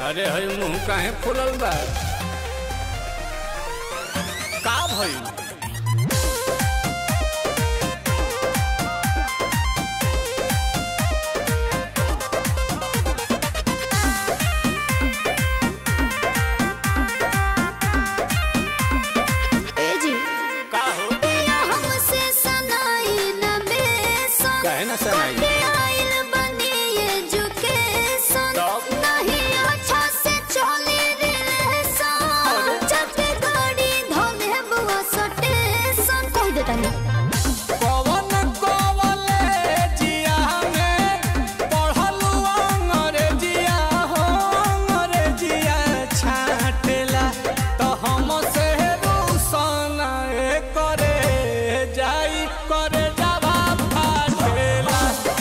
अरे हई मुंह काहे फुलल बा का भइल ए जी का हो पिया हमसे सनाई न बेसन काहे ना सनाई? कटे आइल बनी एजुकेशन तब? नहीं अच्छा से चली रिलेशन चलते गाड़ी धोले बुआ सटेशन कह देता नहीं पवन कॉलेजिया में पढ़लू अंग्रेजिया हो अंग्रेजिया छाटेला तो हम से रूसन करे जाई करे जावा फाटेला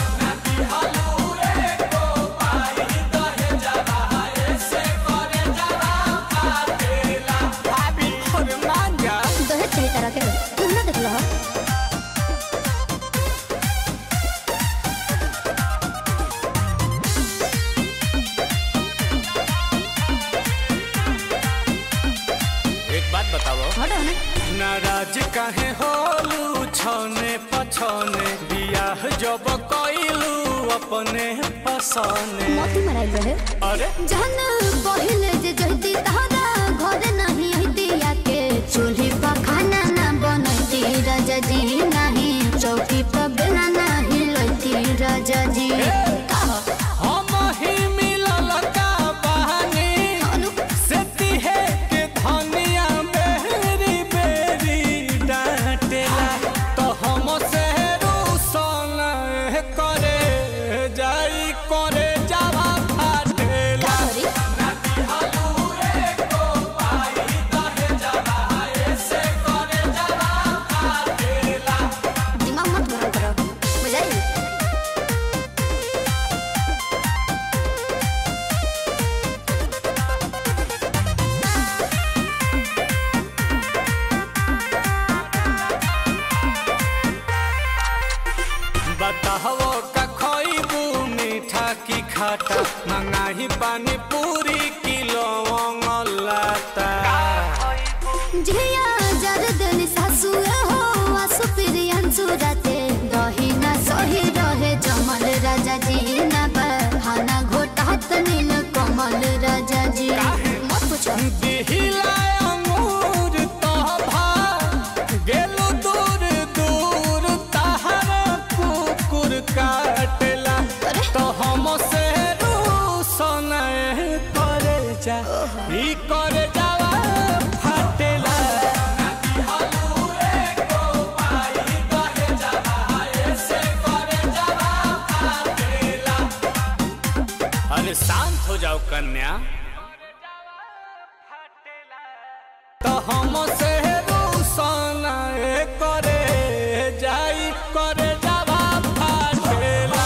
भाभी और मांगा दहेज कई तरह के तू ना देख लो एक बात बताओ हटो ना नाराज काहे होलू छने पछने बियाह जब कइलू अपने पसने मोती मराइल रहे अरे जहन पहिले जे जहती तहरा घर नहीं हती के चूल्ही पर खाना ना बनती राजा जी नहीं चौकी पर बेला नहीं लती राजा जी हम ही मिलल का बहानी अनु, से तिहे के धनिया बेरी बेरी डांटेला तो हम से रूसन करे जाई करे जावा फाटेला करी दिमाग मत गरम करो बुझाई बताहो का खइबू मीठा की खाटा मंगाही पानी पूरी किलो लाता झिया जरदन सासु हो आसु प्रियंसु राते दही ना सही रहे जमल राजा जी ना बहाना घोटात नील कमल राजा जी मत पूछो दिहिला अंगूर तोभा गेलु दूर दूर तहरा कुकुर काटेला अरे। तो हम से रूसन करे जा ई करे जावा फाटेला अरे शांत हो जाओ कन्या तो हम से रूसन करे जाई करे जावा फाटेला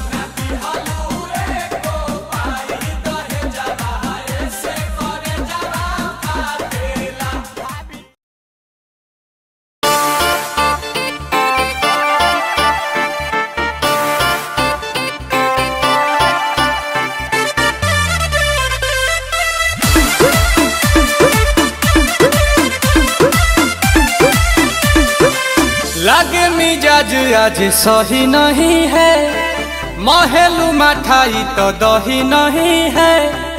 लगे मिजाज आज सही नहीं है महलू मठाई तो दही नहीं है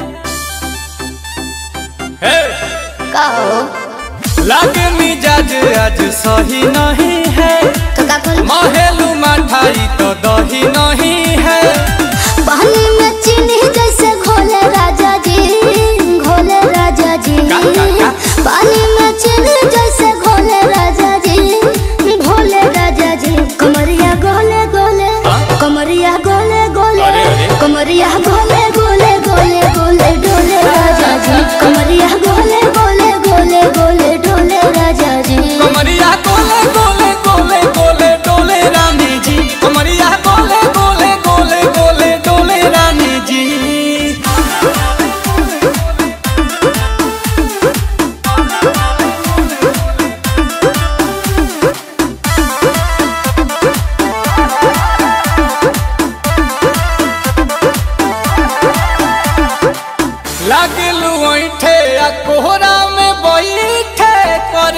हे! कहो लगे मिजाज आज सही नहीं है तो का करी महलू मठाई तो दही नहीं है पानी में चीनी जैसे घोले राजा जी घोले राजा जी का, का, का? पानी में चीनी जैसे घोले राजा जी घोले राजा जी कमरिया गोले गोले हाँ? कमरिया गोले गोले अरे, अरे। कमरिया गोले गोले गोले गोले डोले राजा जी कमरिया गोले गोले गोले गोले डोले राजा जी कमरिया गोले गोले गोले गोले डोले रानी जी कमरिया गोले गोले गोले गोले डोले रानी जी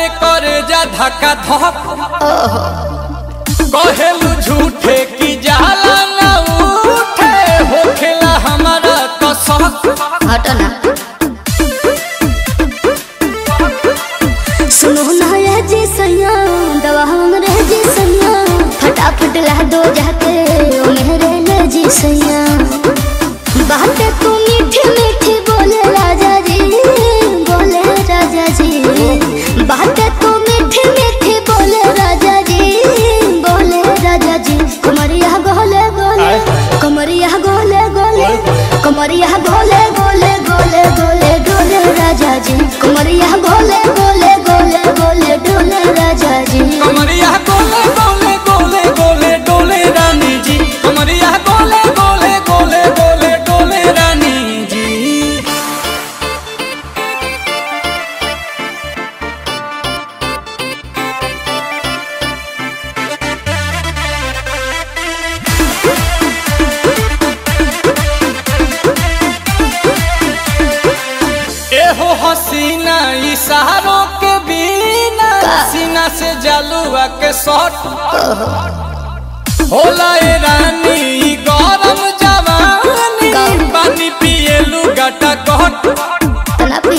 करे करे जा धक्का धक कहेलू झूठे की जाला न उठे होखेला हमारा कसक हटो ना सुनो ना ये जी सैया दवा हमरे जी सैया फटाफट ला दो जाके ओ मेरे ले जी सैया बातें तू मीठी मीठी बोले राजा जी बोले राजा जी बातें तू मीठी मीठी बोले राजा जी बोले राजा जी कमरिया गोले गोले कमरिया गोले गोले कमरिया गोले गोले गोले गोले डोले राजा जी कमरिया गोले गोले गोले गोले डोले राजा जी कमरिया गोले गोले गोले गोले डोले रानी जी कमरिया गोले गोले गोले गोले डोले रानी जी एहो हसीना इशारों के बिना सीना से जलुआ के शॉट होला ए रानी ई गरम जवानी पानी पिए लुगाटा कट तना पी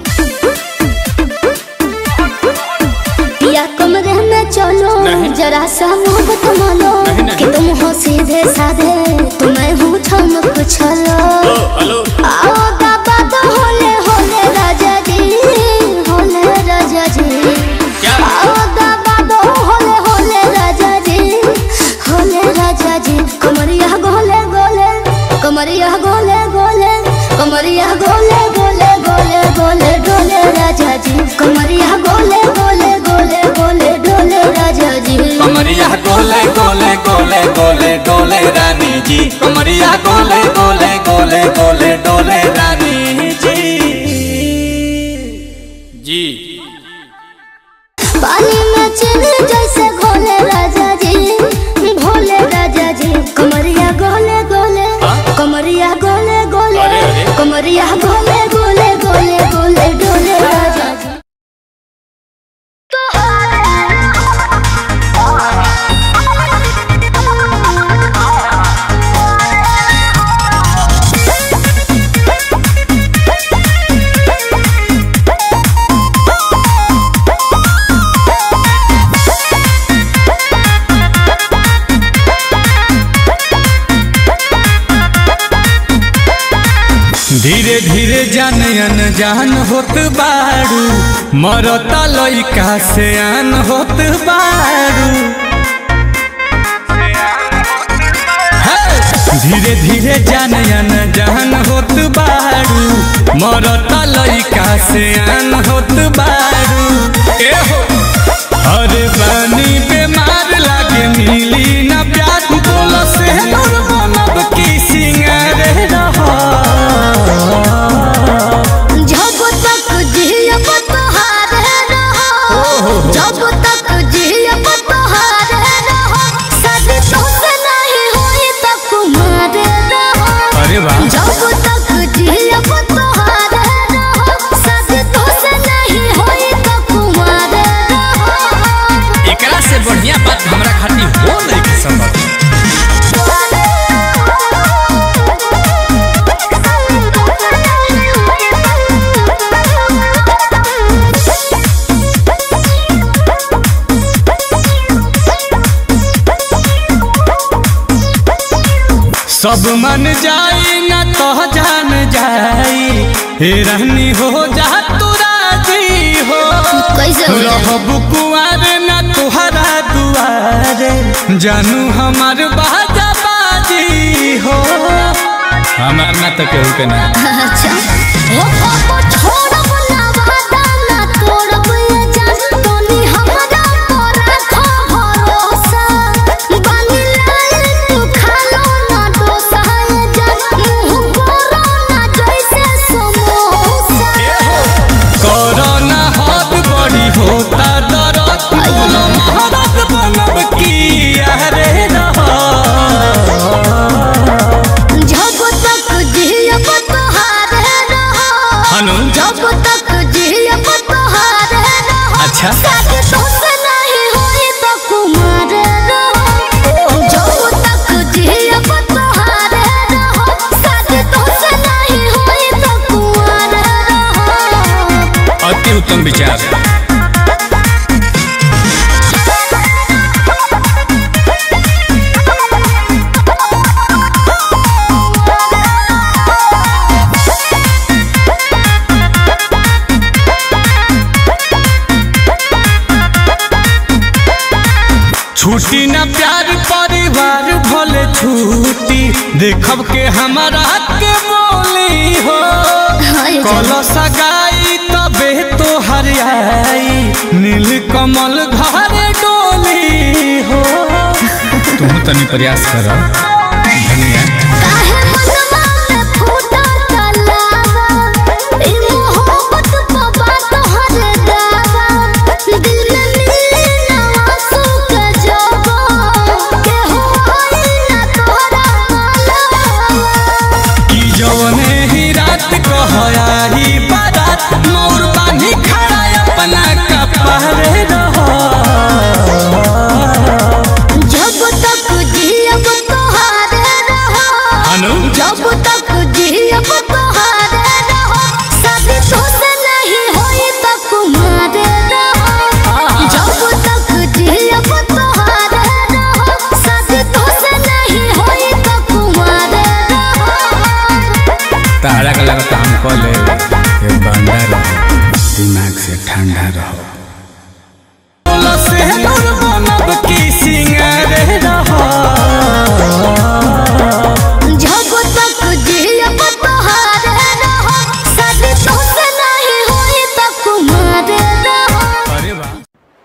पिया कमरे में चलो जरा सा मोहब्बत मानो कि तुम हो सीधे साधे तुम्हें हूँ ठमक छलो आओ बाबा तो होले होले राजा जी होले राजा जी आओ बाबा तो होले होले राजा जी होले राजा जी कमरिया गोले गोले कमरिया गोले गोले कमरिया गोले गोले गोले गोले डोले राजा जी कमरिया गोले गोले गोले गोले डोले राजा जी कमरिया गोले गोले गोले गोले डोले रानी जी कमरिया गोले गोले गोले गोले डोले रानी जी जी पानी में चले जैसे घोले राजा जी भोले राजा जी कमरिया गोले गोले कमरिया गोले गोले अरे, अरे। कमरिया गोले गोले गोले गोले डोले राजा जी धीरे धीरे जान अनजान होत बारू मरता लइका से आन होत बारू हे! धीरे धीरे जान अनजान होत बारू मरता लइका से आन होत बारू ए हो अरे बानी बेमार लागे मिली ना प्यार बोल से दूर बनब की सिंगार रहा जब तक जियब तोहारे रहो जब तक जियब तोहारे रहो शादी तोसे नहीं होई त कुमारे रहो अरे वाह जब तक जियब तोहारे रहो शादी तोसे नहीं होई त कुमारे रहो एकरा से बढ़िया बात हमरा खातिर हो नहीं के संभव सब मन जाई ना तो जान जाई हे रहनी हो जा तू राजी हो कैसे हो जाई? रहब कुआर ना तुहरा दुआरे जानू हमार बाजा बाजी हो हमार ना तो केहू के ना अच्छा ओ पापा छोड़ब ना वादा ना तोड़ब ये जान तोनी हमरा पर रखो भरोसा बानी लाल तू खालो ना डोसा ये जान मुंह करो ना जैसे समोसा कोरोना हाथ बड़ी होता दरद बोलो महाराज बनब की अरे रहा जब तक जियब तोहारे रहो हनु उत्तम विचार छुट्टी न प्यार परिवार भले छुट्टी देखब के हमारा के बोली हो कलश गाई तबे तो हरियाई नील कमल घर डोली हो तुम तनी प्रयास कर धनिया काहे मनवा में फूटा तलावा ई मोहब्बत पवा तोहर दावा दिल में मिली ना आंसू के जवा के हो आई ना तोहरा मालवा कि जवने ही रात कहयाही बारात मोर बानी खड़ा अपना कपड़े रहो जब तक जियब तोहारे रहो अनु जब तक जियब तोहारे रहो शादी तोसे नहीं होई त कुमारे रहो जब तक जियब तोहारे रहो शादी तोसे नहीं होई त कुमारे रहो तारा का लगा काम कर ले ये बंदा रहो दिमाग से ठंडा रहो जब तक जियब तोहारे रहो शादी तोसे नहीं होई त कुमारे रहो अरे वाह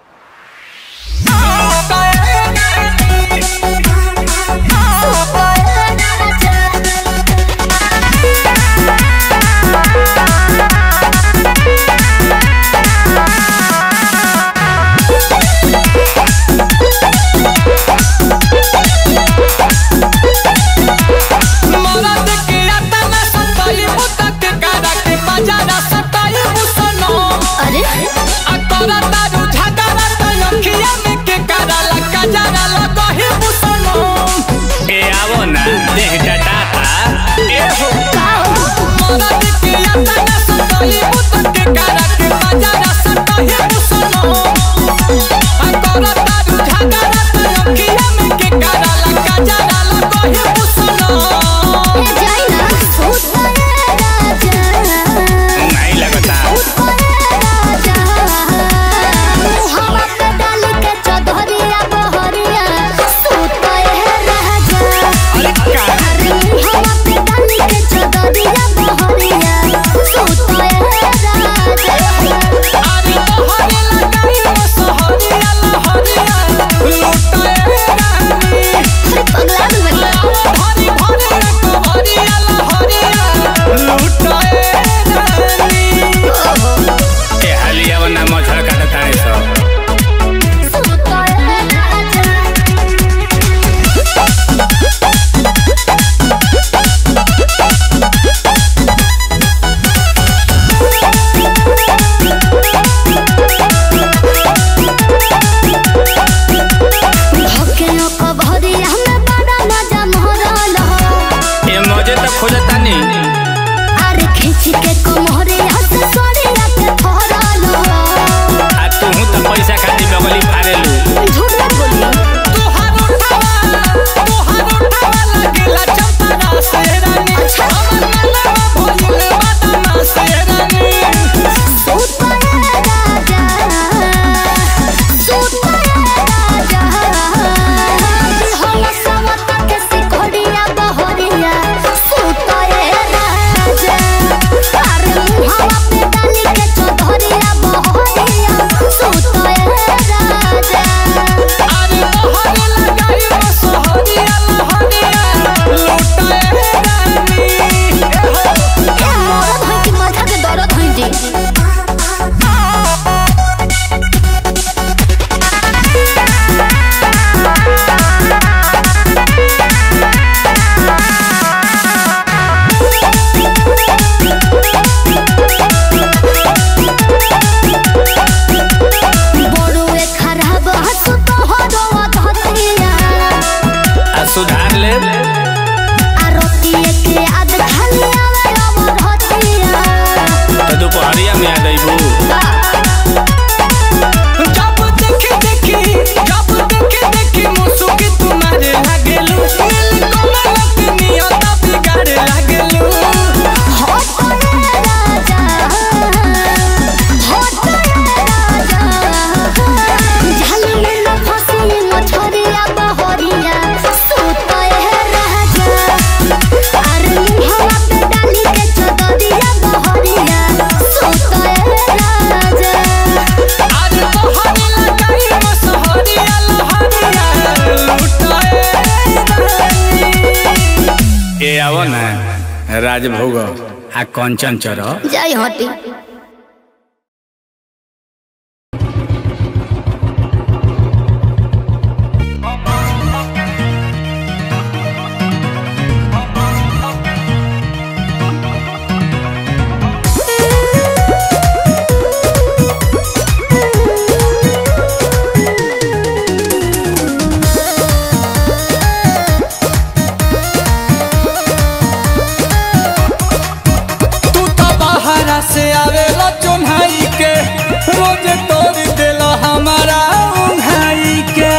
मरद के अतना सताई मुतक करा के बाजारा सताई मुसनो अरे अतरा तारू झगड़ा तो अखिया में के करा लगा जरा लगही मुसनो ए आवो ना देह जटाता ए हो मरद के अतना सताई मुतक करा के बाजारा सताई मुसनो अतरा तारू झगड़ा तो अखिया में के करा लगा जरा लगही मुसनो ये जाई ना सूत पाए राजा नहीं लगता राजा हवा पे डाल के चौधरिया बहरिया सूत पाए राजा अरे का अरे हवा पे डाल के चौधरिया बहरिया सूत पाए राजा अरे तोहरे लगाई वो सोहरिया लहरिया लुटाए रानी अरे पगला दूँ मैं भरी भरी कवरिया लहरिया लुटाए रानी ए हलिया वना मछड़ काट तारे सब सूत पाए राजा भकेओ को भरिया में बड़ा मजा मोहरल हो ए मजे तो खोजता नी अरे खींच के कोमरिया से सोरिया के फरल हो आ तू तो पैसा खाती बगली फारेलू झूठ मत बोलिए तोहार उठावा तोहार उठावा लगेला चंपरा से रानी अच्छा। हमर मनवा भइल बदना से रानी सूत पाए राजा सूत पाए राजा हम सवत के सिकोड़िया बहरिया सूत पाए राजा अरे मुहावा पे डाली के चौधरिया बहरिया सूत पाए राजा अरे तोहरे लगाई वो सोहरिया लहरिया लुटाए रानी ए मोर धोई के माथा के दर्द होई जी बड़ुए खराब हस तो हरवा धतिया आ सुधार ले आरतीए के आद खाली आवे अमर हतिया तो दोपहरिया में आ गई बू का जब देखी देखी जब देखी देखी मुसुकी तुम्हारे लागेलू नील कमल के नियत बिगाड़े लागेलू आज तोहरी लगाई मसहरिया लहरिया लुटाए रानी। ए आवो ना राजभोग आ कंचन चरो जय हटी तू तो बाहरा से आवेला चुन्हाई के रोज तोड़ देला हमारा उन्हाई के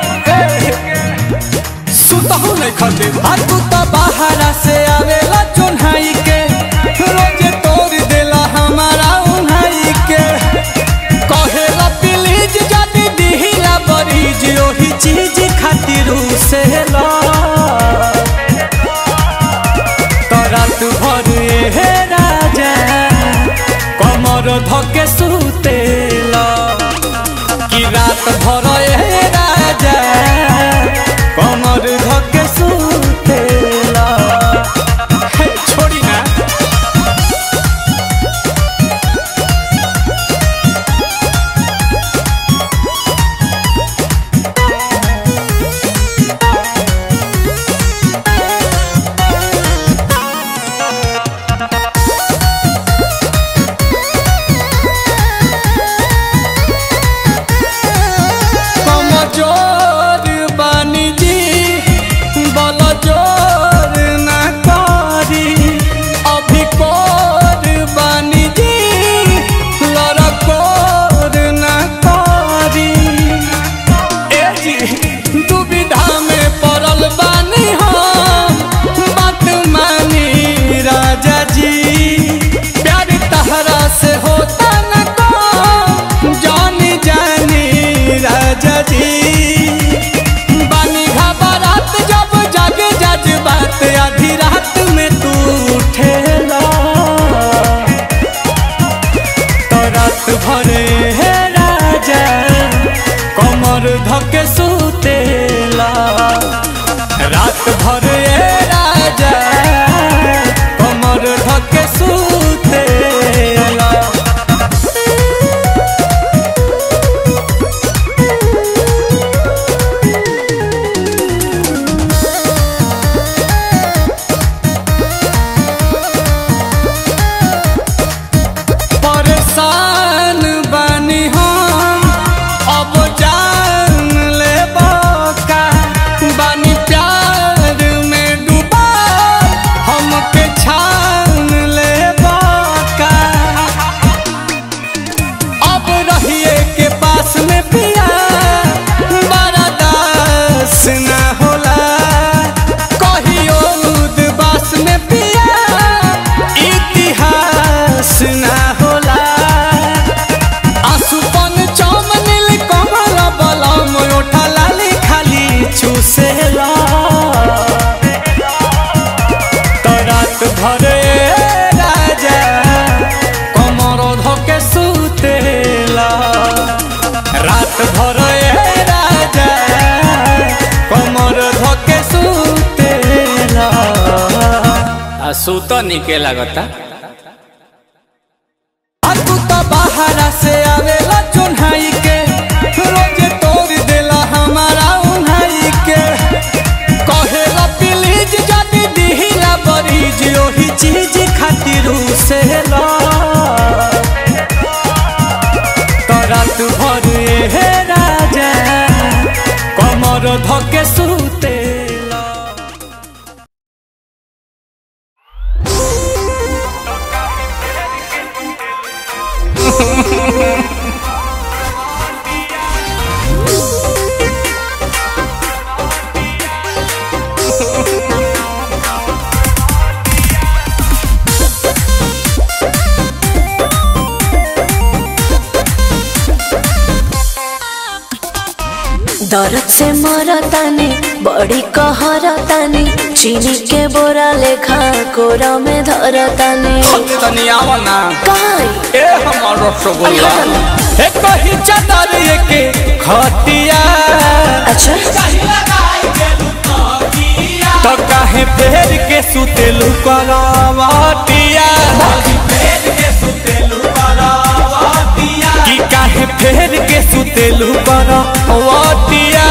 सुतहु नहीं खते आ तू तो बाहरा से आवेला चुन्हाई के रोज तोड़ देला हमारा उन्हाई के कहेला प्लीज जदी दिहिला बरीज ओही चीज खातिर से ला रात भर हे राजा कमर धके सुतेला कि रात भर हे राजा कमर धके सुतेला हे, छोड़ी ना कमजोर बानी जी बल जोर ना करी अभी कोर बानी जी लड़कोर ना करी ए जी दुविधा में पड़ल बानी हम बात मानी राजा जी प्यार तहरा से होता न को जानी जानी राजा जी बानी घबरात जब जग जज बात आधी रात में तू उठेला तो रात भरे हे राजा कमर धके सुतेला रात भरे हे राजा कमर धके सुतेला परेशान बानी हम अब जान ले का बानी प्यार में डूबा हमके छान ले का अब रहिए के पास में पिया बड़ा दास ना होला कहियो उदबास में पिया इतिहास ना होला आसुपन चम नील कमल बलम ओठा लाली खाली चूसेला तो रात भरे राजा कमर धके सुतेला रात भरे राजा कमर धके सुतेला आ सुत निके लागता आ तू तो बाहरा से आवेला चुन्हाई के रोज तोड़ देला हमारा उन्हाई के कहेला प्लीज जदी दिहिला बरीज ओही चीज खातिर से ला तो रात भर हे राजा कमर धके सुतेला दर्द से मरतानी बड़ी कहरतानी चीनी के बोरा लेखा कोरा में धरतानी तनी आवा ना काई ए हमर रसगुल्ला ए कही चादर के खटिया अच्छा तो काहे फेर के सुतेलु करवटिया कि काहे फेर के सुतेलु करवटिया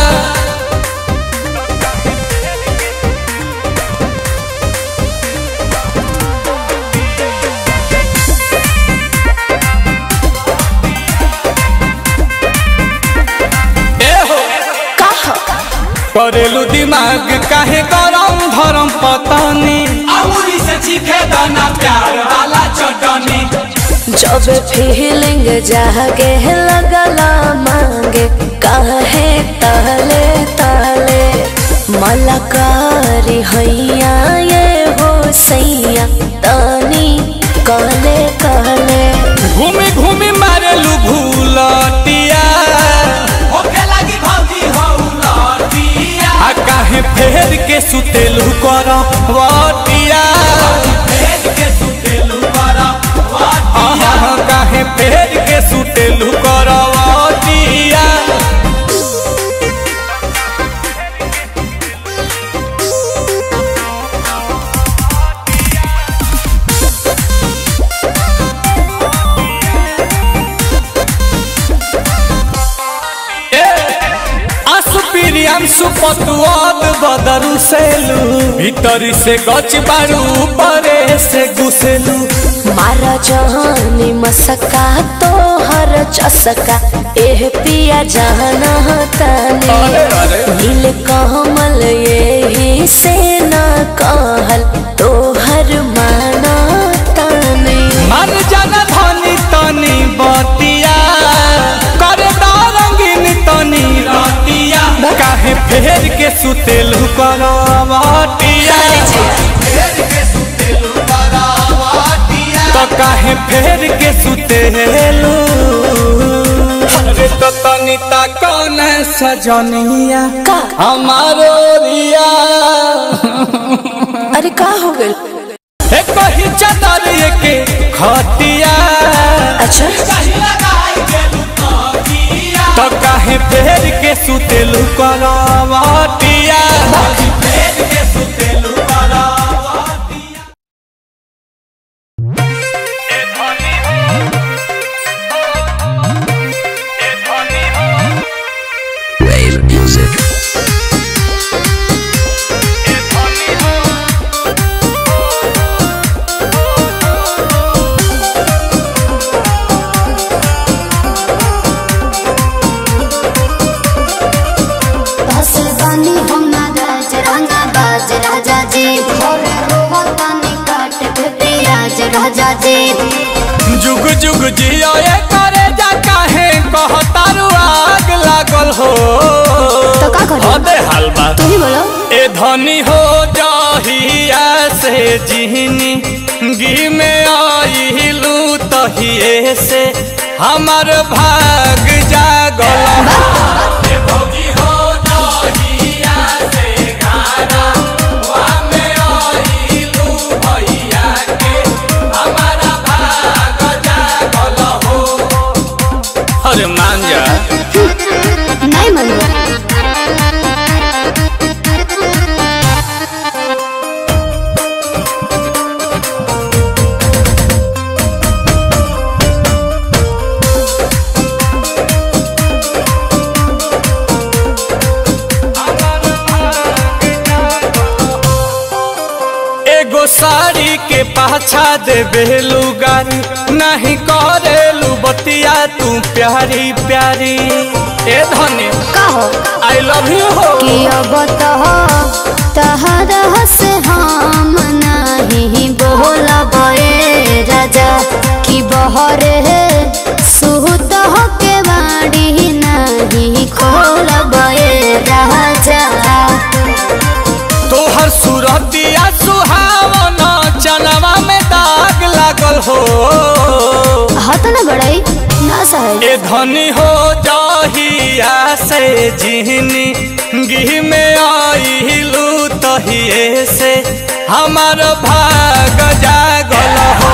ए हो कहा करेलू दिमाग काहे गरम धरम पतानी अमूरी से चीखे दाना प्यार वाला चटनी जब फीलिंग जागे लगला मांगे काहे ताले ताले मलकारी हैया ये हो सैया तानी कहले कहले घूमी घूमी मारेलू भूलटिया होखे लगी भौजी हौलटिया आ काहे फेर के सुतेलू करवटिया फेर के सुतेलू करवटिया काहे फेर के सुतेलू करवटिया असुपिरियम सुपतुआद बदरु सेलू भीतरी से गच बारू परे से घुसेलू मारा जहानी मसका तो हर चसका एह पिया जाना ताने अरे, अरे। नील कमल यही से न कहल तो हर माना ताने मन जन धनी तनी बतिया कर रंगीन तनी रतिया काहे फेर के सुतेलू करवटिया तो काहे फेर के सुतेलू अरे तो तनी ता कौन सजनिया का हमारो रिया अरे का हो गइल हे कही चादर के खटिया अच्छा तो काहे फेर के सुतेलू करवटिया Wave music. बस बनी हम ना राज राजा बाज राजा जी भोरे रोवा तानी काट के पियाज राजा जी जुग जुग जियो ये करे जा काहे कहतारू आग लागल हो तो का करी? अबे हलवा तू ही बोलो ए धनी हो जाहिया से जिहनी गी में आइलू तहिए से हमर भाग जागल ए भौजी हो जाहिया से गाना वा में आइलू भैया के हमारा भाग जागल हो अरे मान जा नहीं मनो एगो साड़ी के पाछा देबे लुगारी नहीं करेलू बतिया तू प्यारी प्यारी ए धनी का हो आई लव यू हो कि अब तो तहरा से हम नहीं बोलब ए राजा कि बहरे सुत के बाड़ी नहीं खोलब ए राजा तोहर सूरतिया सुहावन चनवा में दाग लागल हो हत न बड़ाई ना सहे ए धनी हो जाही जहिया से जिहनी गिह में आइलू तहिए से हमार भाग जागल हो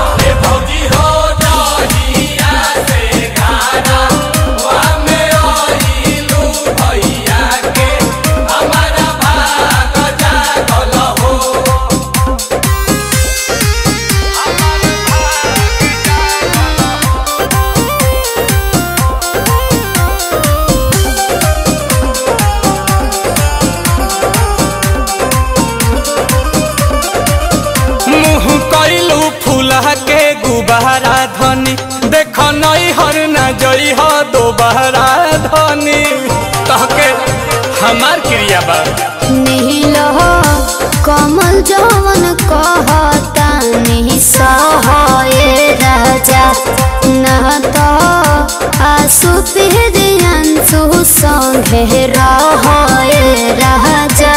मुँह कैलू फूला के गुबारा धनी देख नई हर न जई हो दोबारा धनी कहके हमार क्रिया बा नील कमल जवन कहता निसहाय राजा न तो आसु पिहरियंसु संगे रहय राजा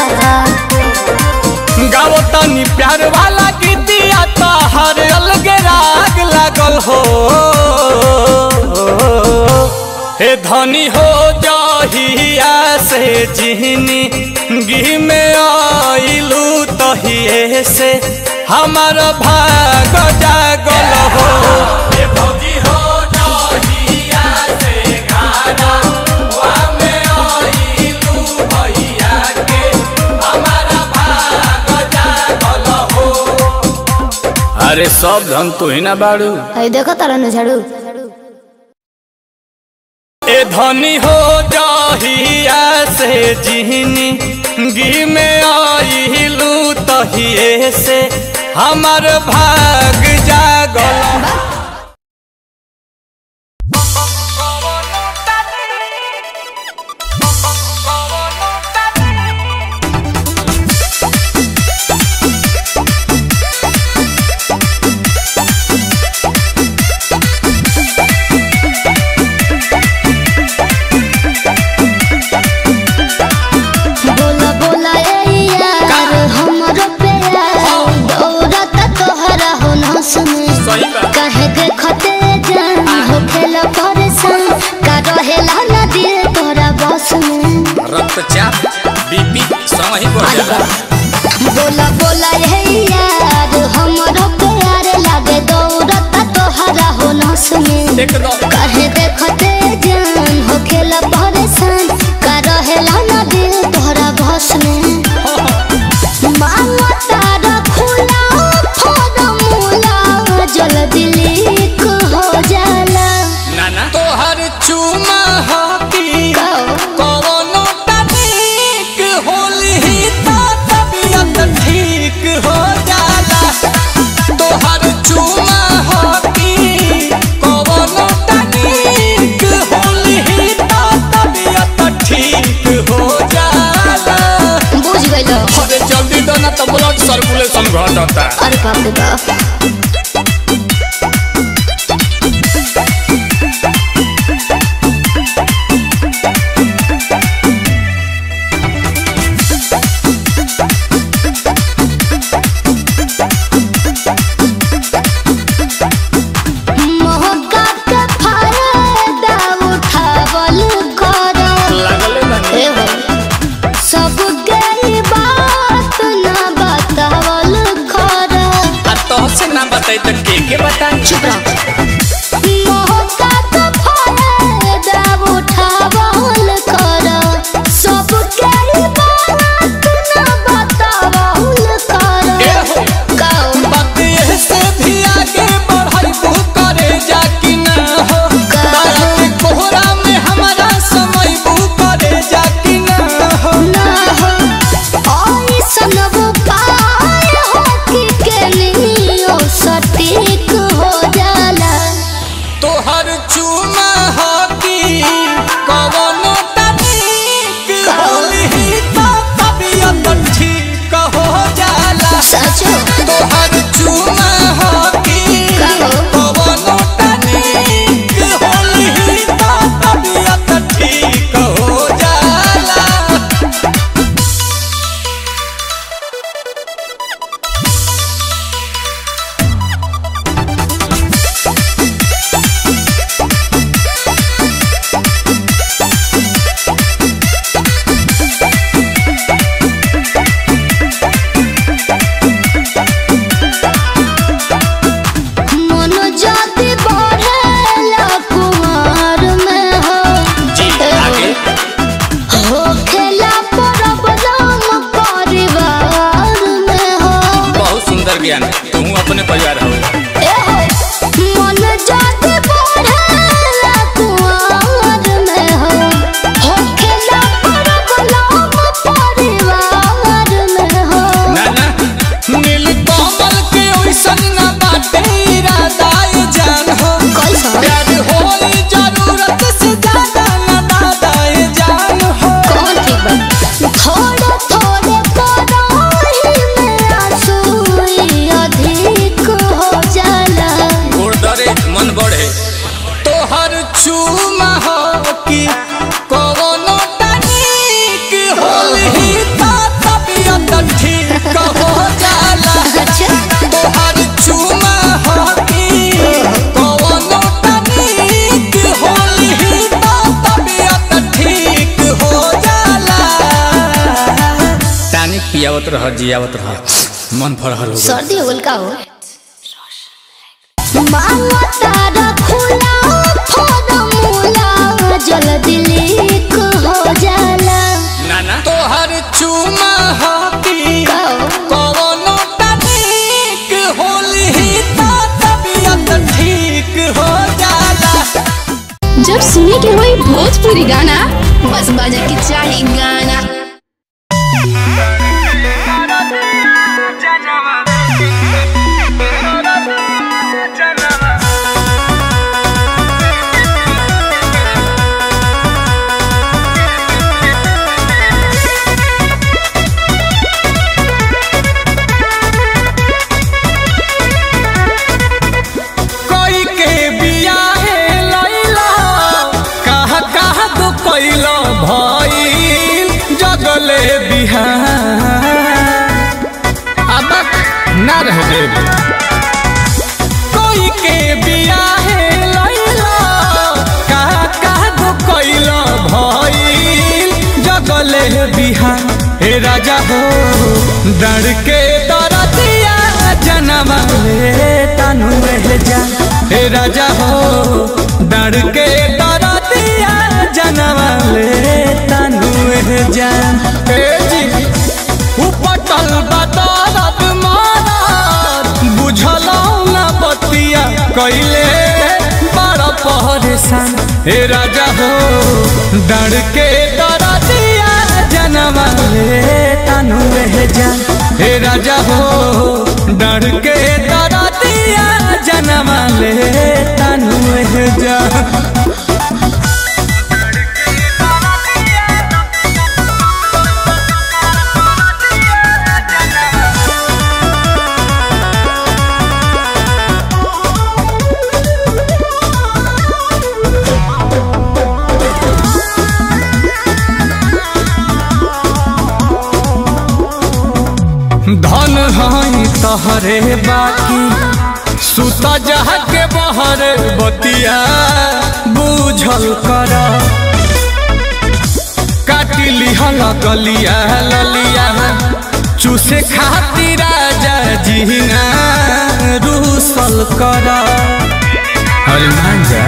गाओ तनी प्यार वाला गीतिया तो हर अलगे राग लागल हो हे धनी हो जहिया से जिहनी गिह में आइलू तहिए से हमार भाग जागल हो अरे सब धन तू ही ना बाड़ू है देखो तारा न झाड़ू ए धनी हो जहिया से जिहनी गी में आइलू तहिए से हमार भाग जागल बोला बोला ए यार हमरो प्यार दौड़त तोहरा हो न सुने सही बा। कहे देखते जान हो खेला परेशान का रहेला न दिल तोरा बस में रक्तचाप बीपी समय ही बढ़ जाला बोला बोला ए यार हमरो प्यार लागे दौड़त तोहरा हो न सुने एकदम कहे देखते जान हो खेला परेशान का रहेला न दिल तोहरा बस में मांगो तारा खुला फॉर्मूला जल्दी लीक हो जाला नाना तोहर चुमा हकी कवनो तनिक होली तो तबियत ठीक हो जाला तोहर चुमा हकी कवनो तनिक होली तो तबियत ठीक हो जाला बुझ गइलो अरे जल्दी दो ना तो ब्लड सर्कुलेशन घटता अरे बाप रे बाप मौका के फायदा उठावल करो लागले बानी ए हो सब गई बात ना बतावल करो आ तोहसे ना बताई तो के के बताई चुप रहो मौका तो फायदा उठावल करो सब के बात ना बतावल ए करो हो कहो बात ये से भी आगे बढ़ाई तू करे जा कि ना हो तारा के कोहरा में हमारा समय बू करे जा कि ना हो ना हो ऐसन उपाय हो कि के लियो सटीक हो जाला ज्ञान तू अपने परिवार हो मन जाति बढ़ेला कुंवर में हो होखेला परबलाम परिवार में हो ना ना नील कमल के ओइसन ना बाटे इरादा ये जान हो कैसा? प्यार होई जरूरत से ज्यादा ना दादा ये जान हो कौन ठीक बा थोड़े थोड़े पराही में आंसू अधिक हो जाला गुरदरे मन बढ़े तोहर चूमा हो कि कवनो तनिक होलही ता तबियत ठीक हो जाला अच्छा तोहर चूमा हो कि कवनो तनिक होलही ता तबियत ठीक हो जाला तानिक पियावत रह जियावत रह मन फरहर हो गइल। सर्दी हो गल का हो मांगा तारा खुला फॉर्मूला जल्दी लीक हो जाला नाना तोहर चूमा हो कि का हो? कवनो तनिक होलही ता तबियत ठीक हो जाला जब सुने के होई भोजपुरी गाना बस बजे के चाही गाना कोई के बियाहे लैला कहा कहा तो कैलो भइल जगले बिहार अब ना रह देब कोई के बियाहे लैला कहा कहा तो कैलो भइल जगले बिहार हे राजा हो डर के दरदिया जनम ले तनु में जा हे राजा हो डर के दरदिया जनम ले तनु में जा हे जी उपटल बदरत मारत बुझल ना बतिया कैले बड़ परेशान हे राजा हो डर के दरदिया जनम ले तनु में जा हे राजा हो डर के दरदिया जनम ले तनु में जा धन हई तहरे बाकी सुत जह के बहर बतिया बूझल कर काटी लिहल गलिया ललिया चूसे खातिर राजा जीना रूसल कर हरिमान जा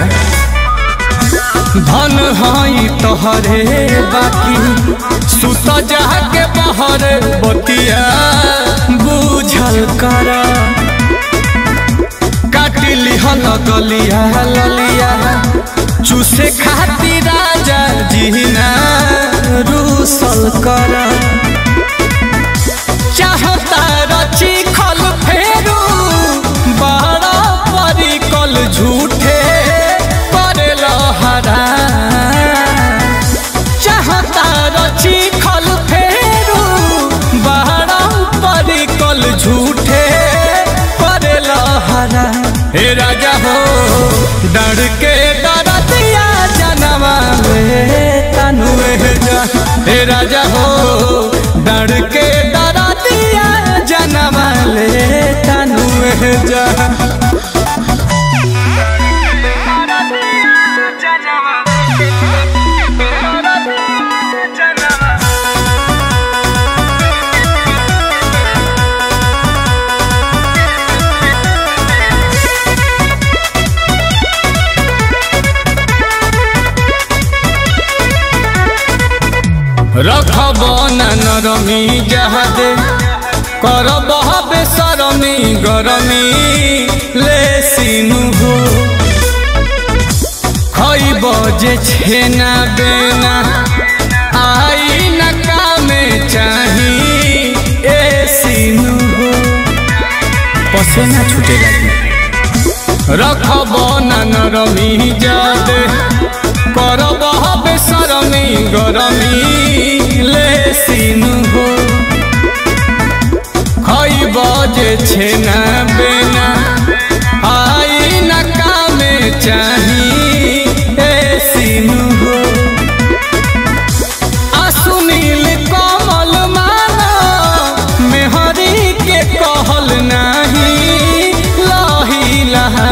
धन हई तोहरे बाकी सुत जाके बहर बतिया बूझल कर काटी लिहल गलिया ललिया चूसे खातिर राजा जीना रूसल कर चाहता रची खल फेरू बड़ा परिकल झूठे करेल हरा चाहता रची खल फेरू बड़ा परिकल झूठे करेल हरा हे राजा हो डर के डरतिया जनवा में तनु जा हे राजा हो डर के डरतिया जनवा ले तनु जा रखब न नरमी जहदे करब बेसरमी गरमी ले सिनु हो खइब जे छेना बेना आई न कामे चाही ए सिनु हो पसेना छूटे लगी रखब न नरमी जादे करब बेसरमी गरमी ले सिनु हो खइब जे छेना बेना आई न कामे चाही ए सिनु हो आ सुनील कमल माना मेहरी के कहल नाही लही लहा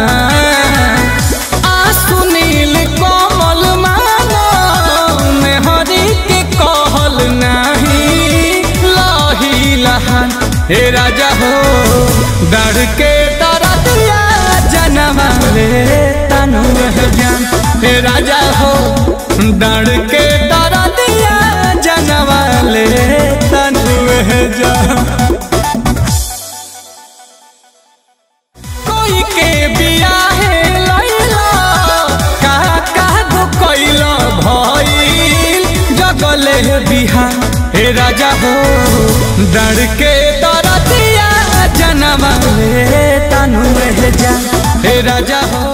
आ सुनील कमल माना मेहरी के कहल नाही लही लहा हे राजा हो डर के दरदिया जनवा ले तनु जान हे राजा हो डर के दरदिया जनवा ले तनु जान कोई के बियाहे लैला का का गो कैला भइल जगले बिहा हे राजा हो डर के दरदिया जनवा ले तनु जा हे राजा हो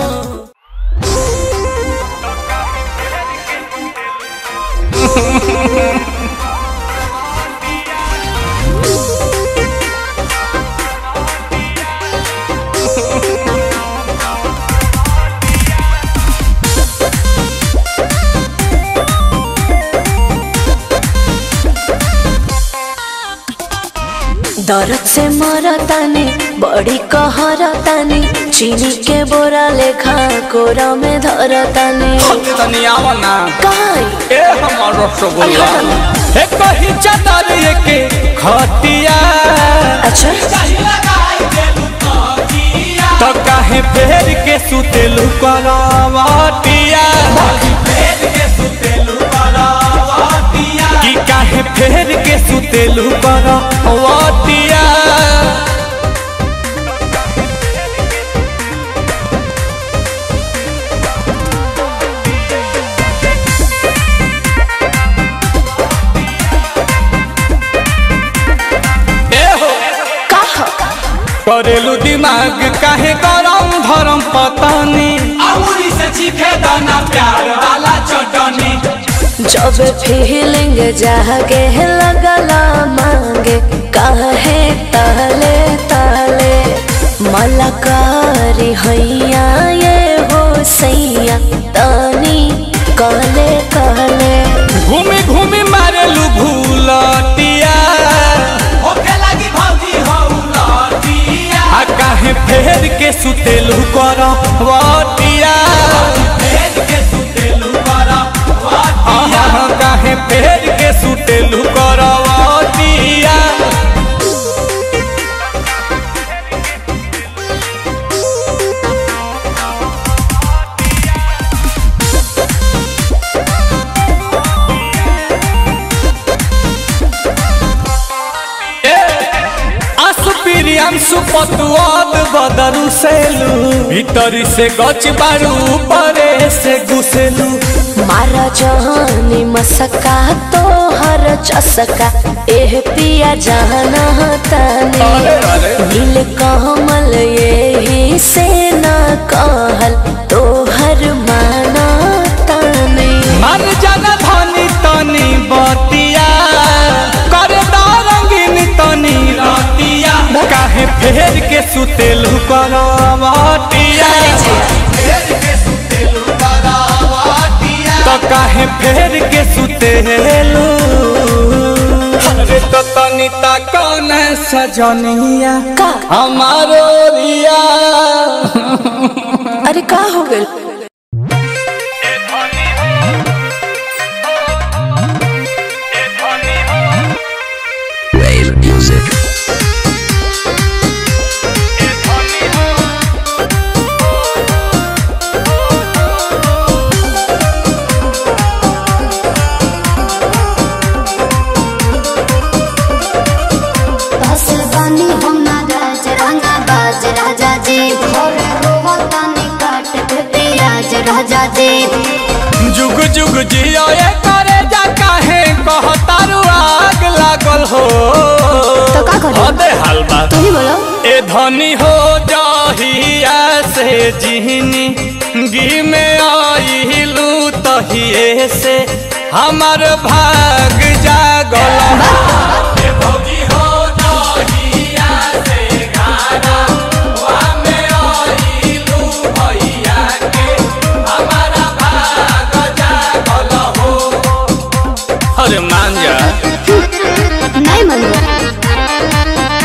दर्द से मरतानी बड़ी कहरतानी चीनी के बोरा लेखा कोरा में धरतानी तनी आवना काई ए हमर रसगुल्ला हे कही चादर के खटिया अच्छा तो काहे फेर के सुतेलु करवटिया कि काहे फेर के सुतेलु करवटिया ए हो कहा करेलू दिमाग काहे गरम धरम पतानी अमूरी से चीखे दाना प्यार वाला चटनी जब फीलिंग जागे लगला मांगे काहे ताले ताले मलकारी हैया ये हो सैया तानी काले काले घूमी घूमी मारेलू भूलटिया होके लगी भौजी हौ लटिया आ काहे फेर के सुतेलू करवटिया भेज के सुतेलू बड़ा आहा काहे फेर के सुतेलू करवटिया असुपिरियम सुपतुआद बदरू सेलू भीतरी से गच बारू परे से घुसेलू मारा जहानी मसका तो हर चसका एह पिया जाना ताने अरे, अरे। नील कमल यही से ना कहल तो हर माना ताने मन जन धनी तनी बतिया कर रंगीन तनी रतिया काहे फेर के सुतेलू करवटिया भेज के सुतेलू बड़ा तो काहे फेर के सुतेलू अरे तो तनी ता कौन सजनिया का हमारो रिया अरे का हो गइल Wave music. बस जुग जियो ये करे जा काहे कहतारू आग लागल हो तो का करी? अबे हलवा तू ही बोलो ए धनी हो जाहिया से जिहनी गी में आइलू तहिए से हमर भाग जागल ए भौजी हो जाहिया से गाना वा में आइलू भैया के हमारा भाग जागल हो अरे मान जा नहीं मानो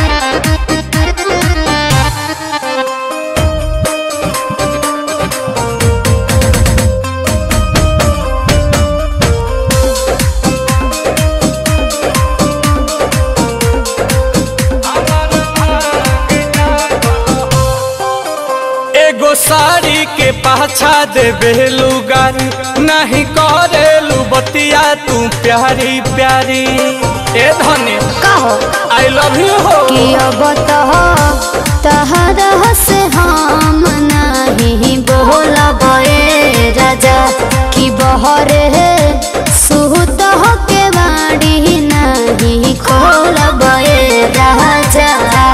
एगो साड़ी के पाछा देबे लुगारी नहीं करेलू बतिया तू प्यारी प्यारी ए धनी का हो आई लव यू हो कि अब तो तहरा से हम नहीं बोलब ए राजा कि बहरे सुत के बाड़ी नहीं खोलब ए राजा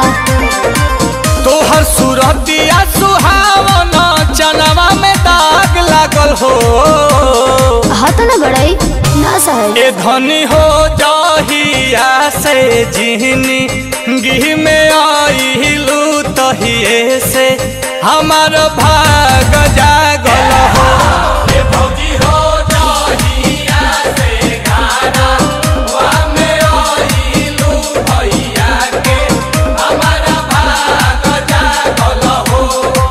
तोहर सूरतिया सुहावन चनवा में दाग लागल हो हाथ न बड़ाई ना सहे ए धनी हो जाहिया से जिहनी गिह में आइलू तहिए से हमार भाग जागल हो ए भौजी हो जाहिया से गाना वा में आइलू भैया के हमारा भाग जागल हो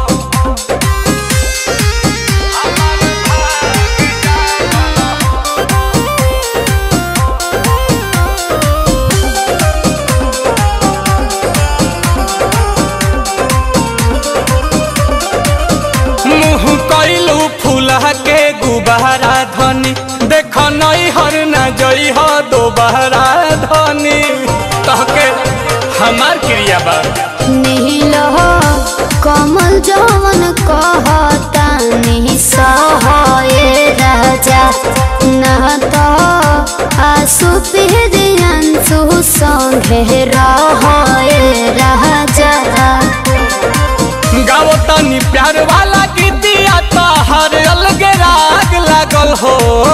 मुँह कैलू फूला के गुबारा धनी देख नई हर न जई हो दोबारा धनी तहके हमार क्रिया बा नील कमल जवन कहता नहीं सहे राजा न तो आसु पिहरियंसु संगे रहे राजा गाओ तनी प्यार वाला गीतिया तो हर अलग राग लागल हो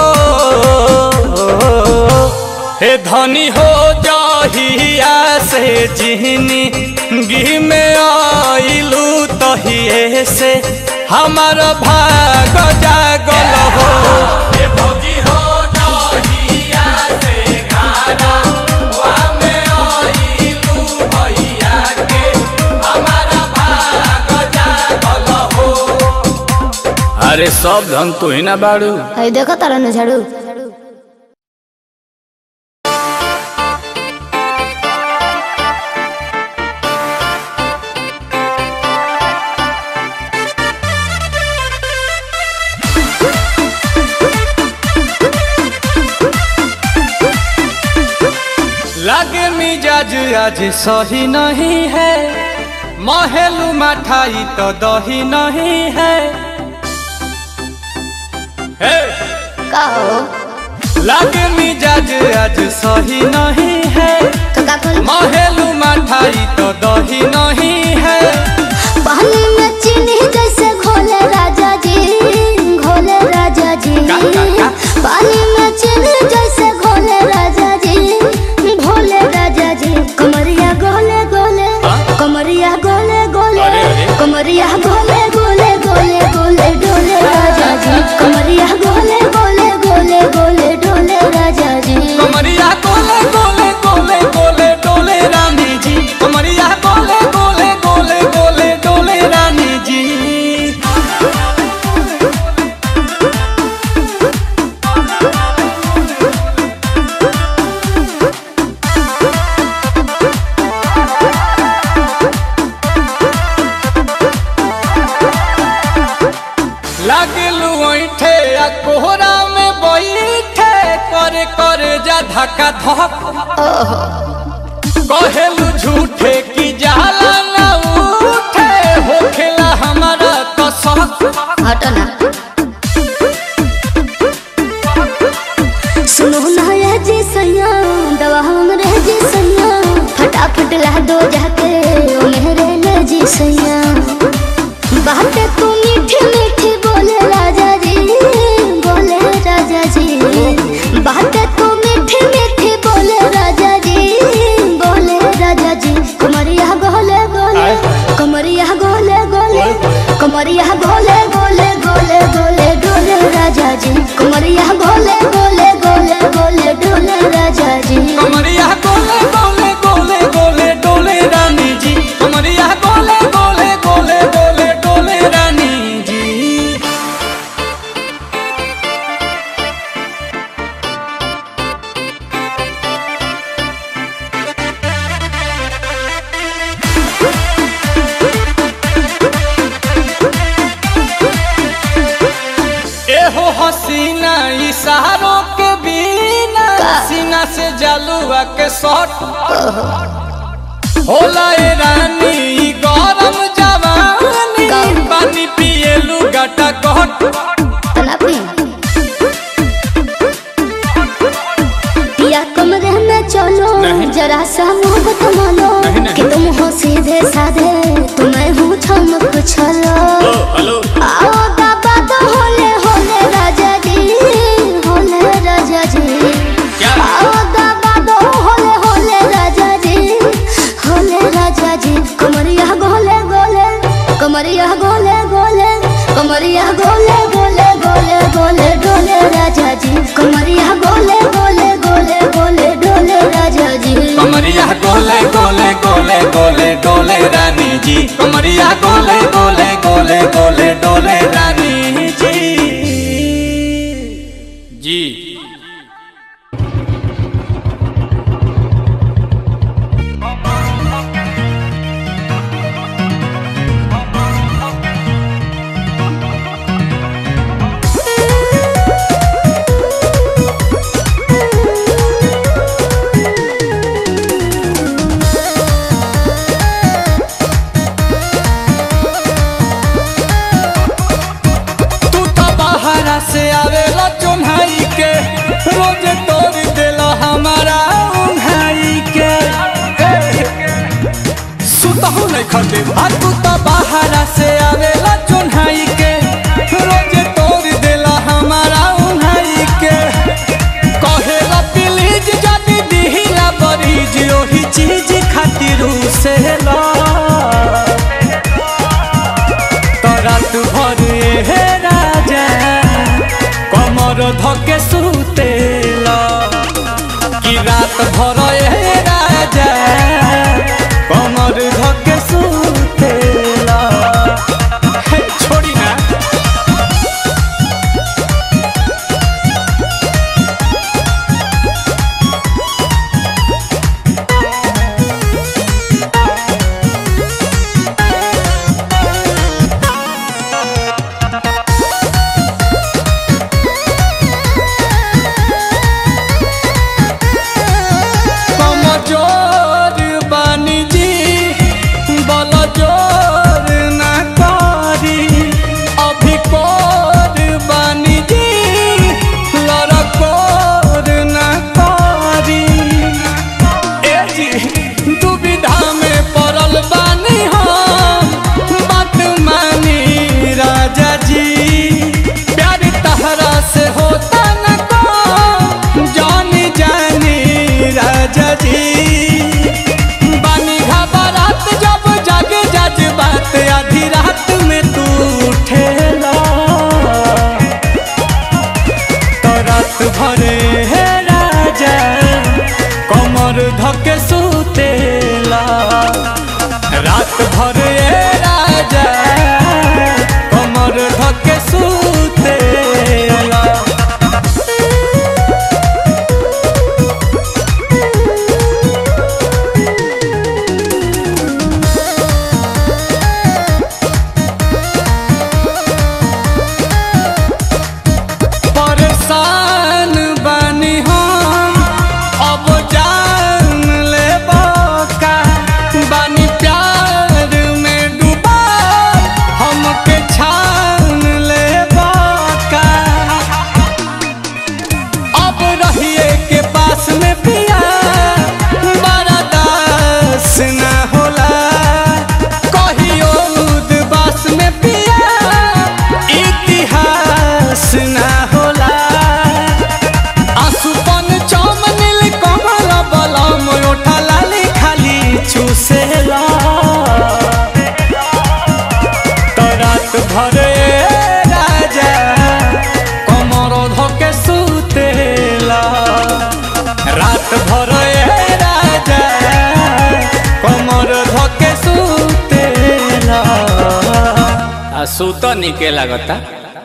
हे धनी हो जाहिया से जिहनी गी में आइलू तहिए से हमार भाग जागल हो हे भौजी हो जाहिया से गाना वा में आइलू भैया के हमारा भाग जागल हो अरे सब धन तू ही ना बाड़ू है देखो तारा न झाड़ू लगे मिजाज आज सही नहीं है महलू मठाई तो दही नहीं है हे! का हो लगे मिजाज आज सही नहीं है तो का कल महलू मठाई तो दही नहीं है पानी में चीनी जैसे घोले राजा जी घोले राजा जी का, का, का? पानी में चीनी जैसे घोले राजा जी घोले राजा जी कमरिया गोले गोले हाँ? कमरिया गोले गोले अरे, अरे। कमरिया गोले गोले गोले गोले डोले राजा जी कमरिया गोले गोले गोले गोले डोले राजा जी कमरिया गोले गोले गोले गोले डोले रानी जी कमरिया गोले गोले गोले गोले डोले रानी जी लगलू ऐठे आ कोहरा में बैठे करे करे जा धक्का धक कहेलू झूठे की जाला ना उठे होखेला हमारा कसक हटो ना जाके ओ मेरे ले जी सैया बातें तू मीठी मीठी बोले राजा जी बोले राजा जी बातें तू मीठी मीठी बोले राजा जी बोले राजा जी कमरिया गोले गोले कमरिया गोले गोले कमरिया गोले गोले गोले गोले डोले राजा जी कमरिया गोले गोले गोले गोले डोले राजा जी कमरिया गोले गोले गोले गोले डोले रानी जी कमरिया गोले गोले गोले गोले डोले रानी जी एहो हसीना इशारों के बिना सीना से जलुआ के शॉट होला ए रानी ई गरम जवानी पानी पिए लुगाटा कट तनापी पिया कमरे में चलो नहीं। जरा सा मोहब्बत मानो नहीं, नहीं। कि तुम हो सीधे साधे तुम्हें हूँ छम कुछ हेलो आओ बाबा तो होले होले राजा जी होले राजा जी क्या? आओ बाबा तो होले होले राजा जी होले राजा जी कमरिया गोले गोले कमरिया गोले गोले कमरिया गोले गोले गोले गोले डोले राजा जी कमरिया गोले गोले गोले गोले डोले राजा जी कमरिया गोले गोले गोले गोले डोले रानी जी कमरिया गोले गोले गोले गोले डोले रानी जी जी तू तो बाहरा से आवेला चुन्हाई के रोज तोड़ देला हमारा उन्हाई के सुतहु नहीं खटे आ तू तो बाहरा से आवेला चुन्हाई के रोज तोड़ देला हमारा उन्हाई के कहेला प्लीज जदी दिहिला बरीज ओही चीज खातिर से ला तो रात भर हे राजा कमर धके सुतेला कि रात भर हे राजा कमर धके सुतेला हे, छोड़ी ना कमजोर बानी जी बल जोर ना करी अभी कोर बानी जी लड़कोर ना करी ए जी दुविधा में पड़ल बानी हम बात मानी राजा जी प्यार तहरा से होता न को जानी जानी राजा जी बानी घबरात जब जागे जज बात आधी रात में तू उठेला तो रात भरे हे राजा कमर धके सुतेला रात भरे हे राजा कमर धके सुतेला परेशान बानी हम अब जान ले का बानी प्यार सूत निके लागता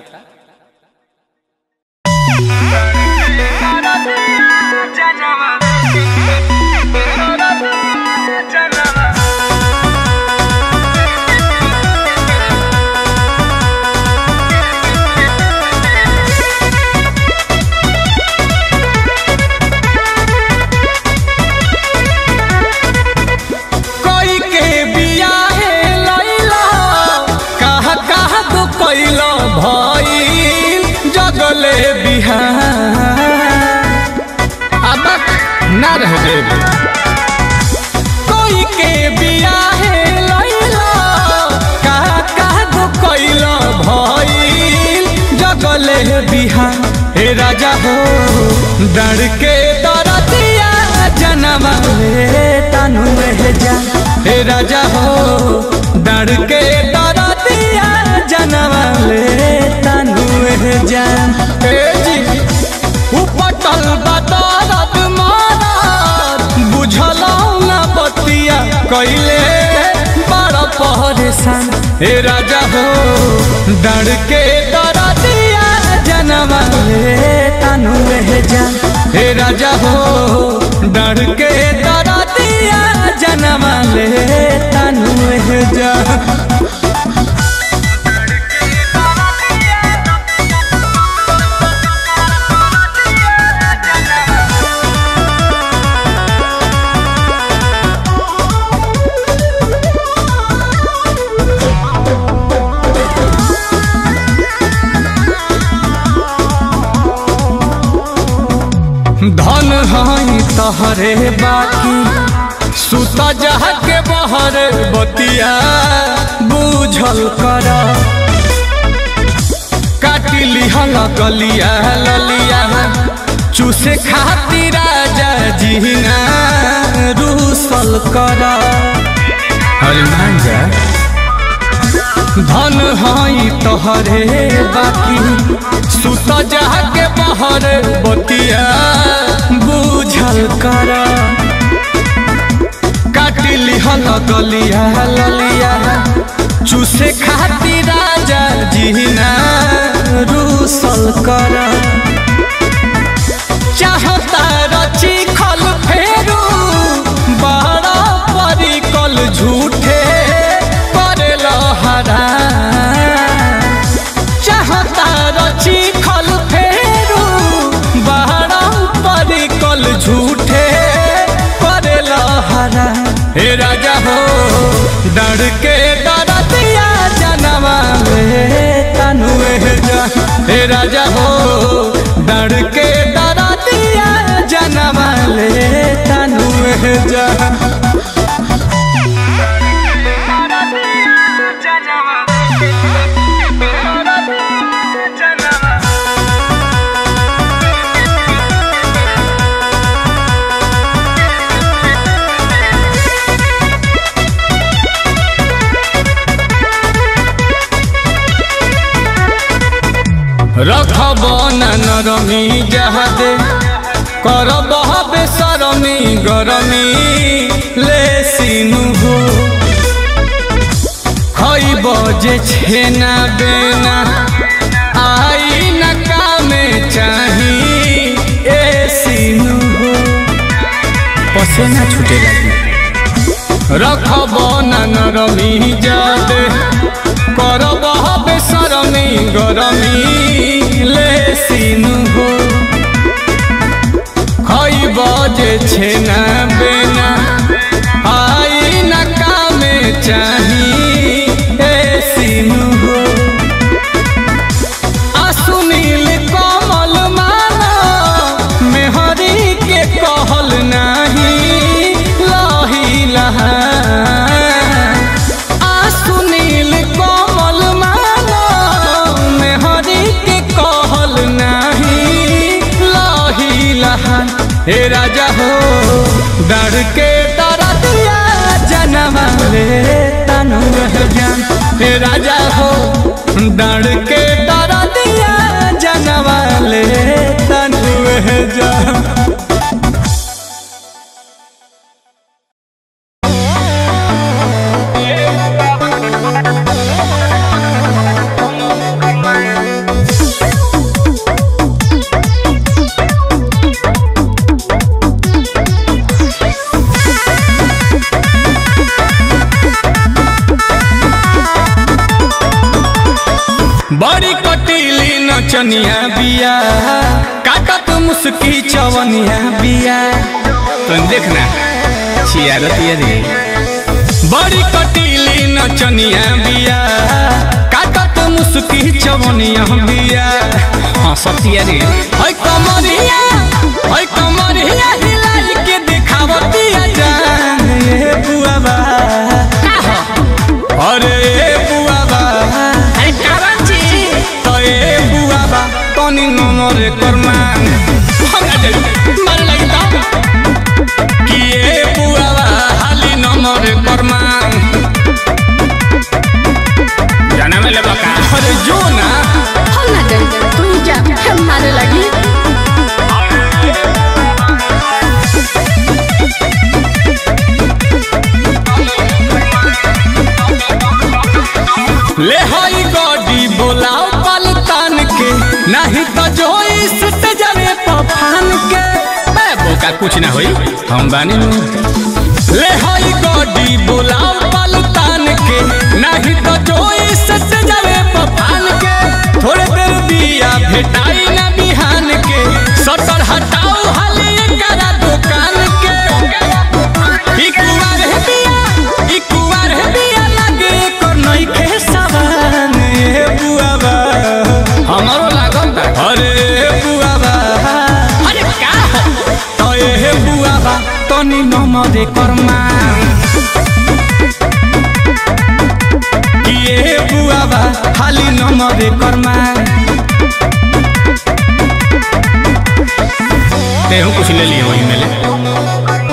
कोई के बियाहे लैला कहा कहा तो कैलो भइल जगले बिहार अब ना रह देब कोई के बियाहे लैला कहा कहा तो कैलो भइल जगले बिहार हे राजा हो डर के दरदिया जनवा ले तनु में जा हे राजा हो डर के दरदिया जनवा ले तनु में जा हे जी उपटल बदरत मारत बुझल ना बतिया कैले बड़ परेशान हे राजा हो डर के दरदिया जनवा ले तनु में जा हे राजा हो डर के दरदिया जनवा ले तनु में जा धन हई तहरे बाकी सुत जह के बहर बतिया बूझल कर काटी लिहल गलिया ललिया चूसे खातिर राजा जीना रूसल कर अरे मान जा धन हई तोहरे बाकी सुत जाके बहर बतिया बूझल कर काटी लिहल गलिया ललिया चूसे खातिर राजा जीना रूसल कर चाहता रची खल फेरू बड़ा परिकल झूठे करेल हरा चाहता रची खल फेरू बड़ा परिकल झूठे करेल हरा हे राजा हो डर के डरतिया जनवा में तनु जा हे राजा हो डर के डरतिया जनवा ले तनु जा रखब न नरमी जहदे करब बेसरमी गरमी ले सिनु हो खइब जे छेना बेना आई न कामे चाही ए सिनु हो पसेना छूटे लगी रखब न नरमी जादे करब बेसरमी गरमी ले सिनु हो खइब जे छेना बेना आई न कामे चाही ए सिनु हो आ सुनील कमल माला मेहरी के कहल नाही लही लहा आ सुनील कमल माला मेहरी के कहल नाही लही लहा हे राजा हो डर के दरदिया जनवा ले तनु जान हे राजा हो डर के दरदिया जनवा ले तनु जान Thank नचनिया बिया काटत मुस्की चवनिया बिया तुम देखना छियारत ये रे बड़ी कटीली नचनिया बिया काटत मुस्की चवनिया बिया हाँ सतिया रे ओय कमरिया ओय कमरिया हिलाई के दिखावतिया जान ये बुआबा अरे ए बुआबा अरे कारण छी तो ए बुआबा तनी नमरे करमान हमरा दे मारे लगी ता कि ए बुआबा हाली नमरे करमान जाना में ले बका अरे जो ना हम ना डर तू ही जा हम मारे लगी ले हई गॉडी बोलाओ पलतान के नहीं तो जो इस ते जावे पफान के बे बोका कुछ ना होई हम बानी नु ले हई गॉडी बोलाओ पलतान के नहीं तो जो इस ते जावे पफान के थोड़े देर बिया भेटाई ना बिहान के सटर हटाओ हाली करा दुकान के ई कुवार है बिया ई कुवार है बिया लागे कर नई के सवान ए बुआबा हमारो लागल बा अरे बुआबा अरे का तो ए बुआबा तनी नमरे करमा कि ए बुआबा खाली नमरे करमा तेहू कुछ ले लिए वही में ले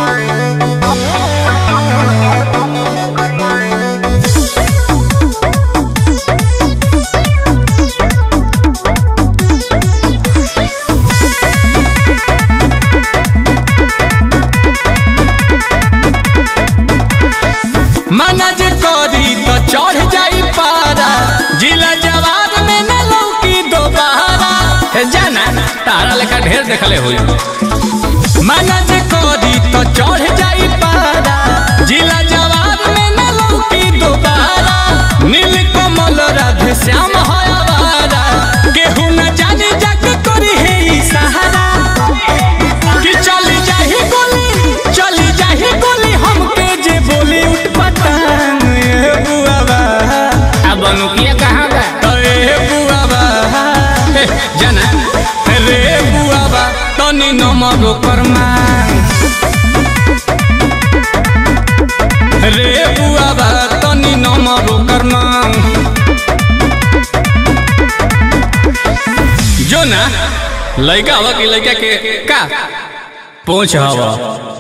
मना जे करी तो चढ़ जाई पारा जिला जवाब में न लौकी दोबारा हे जाना तारा लेखा ढेर देखले होई मना जे करी तो चढ़ जाई पारा जिला जवाब में न लौकी दोबारा नील कमल राधे श्याम है आवारा केहू न जाने जग करी है ई सहारा कि चली जाही गोली चली जाही गोली हमके जे बोली उठ पटांग ए बुआबा अब अनुकिया कहाँ बा ए बुआबा हे, जाना रे बुआबा तनी नमरो करमा रे बुआबा तनी नमरो करमा जो ना लड़का हवा कि लड़का के का पहुंच हवा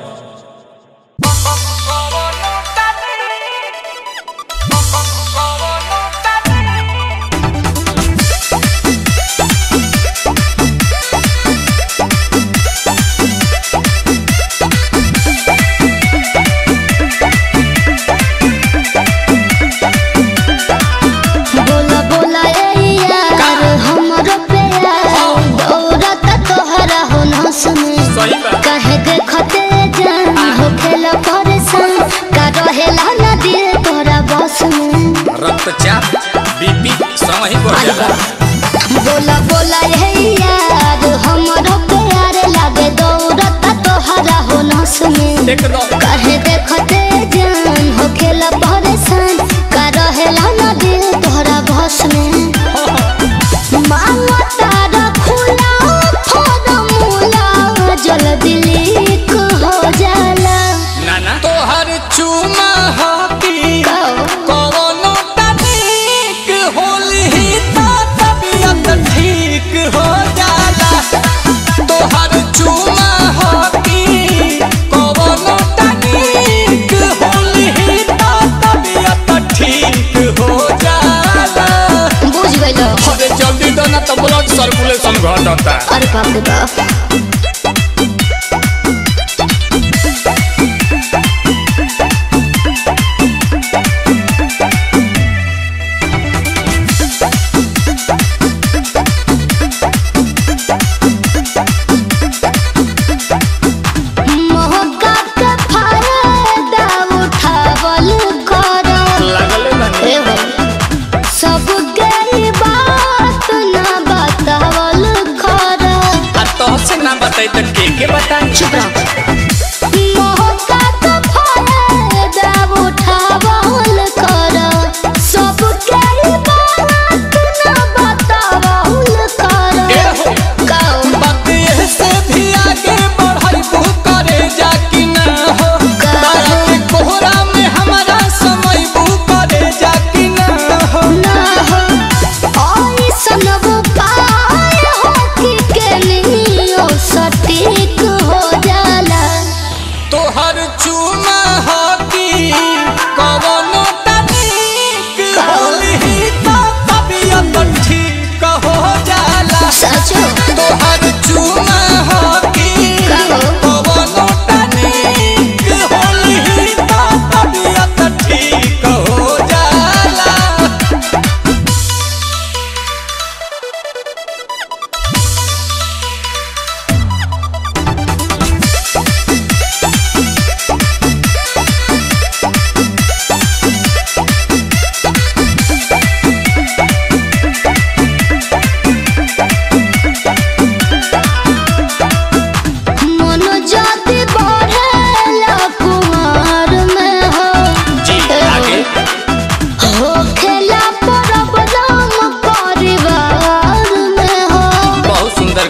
बोला बोला ए यार हमरो प्यार दौड़त तोहरा हो न सुने सही बा। कहे देखते जान हो खेला परेशान का रहेला ना दिल तोरा बस में रक्तचाप बीपी समय ही बढ़ जाला बोला बोला ए यार हमरो प्यार लागे दौड़त तोहरा हो न सुने एकदम कहे देखते जान हो खेला परेशान का रहेला ना दिल तोहरा बस में मांगो तारा खुला फॉर्मूला जल्दी लीक हो जाला नाना तोहर चुमा हाथी कवनो तनिक होली तो तबियत ठीक हो जाला तोहर चुमा हाथी कवनो तनिक होली तो तबियत ठीक हो जाला बुझ गइलो अरे जल्दी दो ना तो ब्लड सर्कुलेशन घटता अरे बाप रे बाप मौका के फायदा उठावल करो लागल ए हो, सब गई बात ना बता